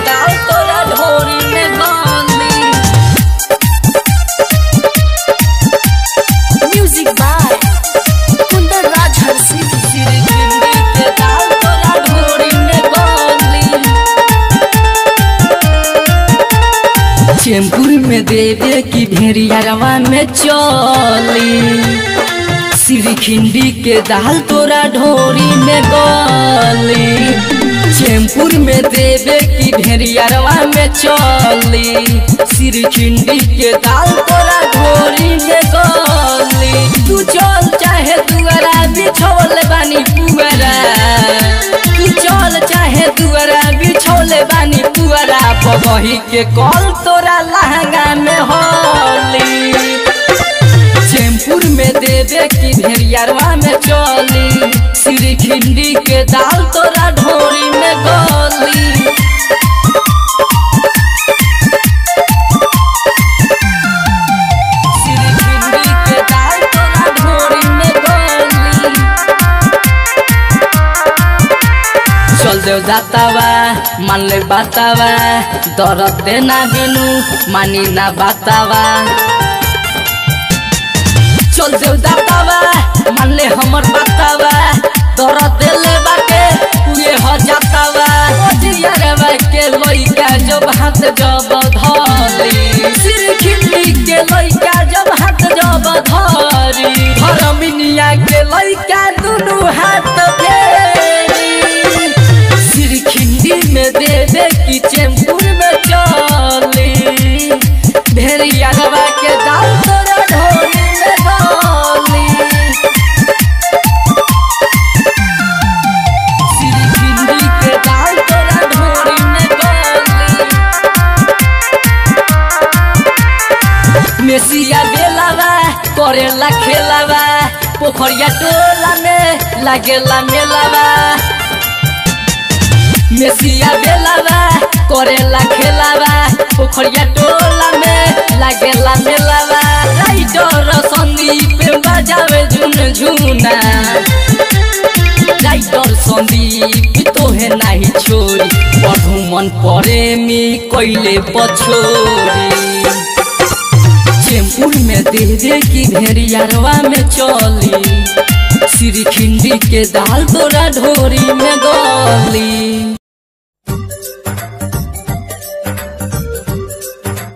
दाल तोरा ढोरी में गाली Music by Kundar Raj Harsi. सिर खिंडी के दाल तोरा ढोरी में गाली चेमपुर में देवे की भेड़ियारवा में चली सिर खिंडी के दाल तोरा ढोरी में गली चेमपुर में देवे की भेड़ियारवा में चली सिर खिंडी के दाल तोरा ढोरी में गली तू चल चाहे दुआरा बिछोल बानी पुअरा तू चल चाहे दुआरा बिछोल बानी पुअरा बबही के कल तोरा लहंगा में होली चेमपुर में देवे की भेड़ियारवा में चली सिर खिंडी के दाल तोरा ढोरी में गली सिर खिंडी के दाल तोरा ढोरी में गली चल देव जातावा मान ले बातावा दरद देना बिनु मानी ना बातावा चल देव दातावा मान ले हमर बातावा दरद देले बाटे ये हो जातावा जियरवा के लइका जब हाथ जब धली सिर खिल्ली के लइका जब हाथ जब धरी धरमिनिया के लइका दुनु हाथ फेरी सिर खिंडी में देवे की चेमपुर में चली भेड़िया रवा के दाल तोरा ढोरी में डाली सिर खिंडी के दाल तोरा ढोरी में डाली मेसिया बेलावा करेला खेलावा पोखरिया टोला में लागेला मेलावा मेसिया बेलावा करेला खेलावा पोखरिया टोला में लागेला मेलावा राइटर संदीप बजावे झुन झुना राइटर संदीप तोहे नाही छोरी पढ़ू मन प्रेमी कैले पछोरी चेमपुर में देवे की भेड़ियारवा में चली सिर खिंडी के दाल तोरा ढोरी में गली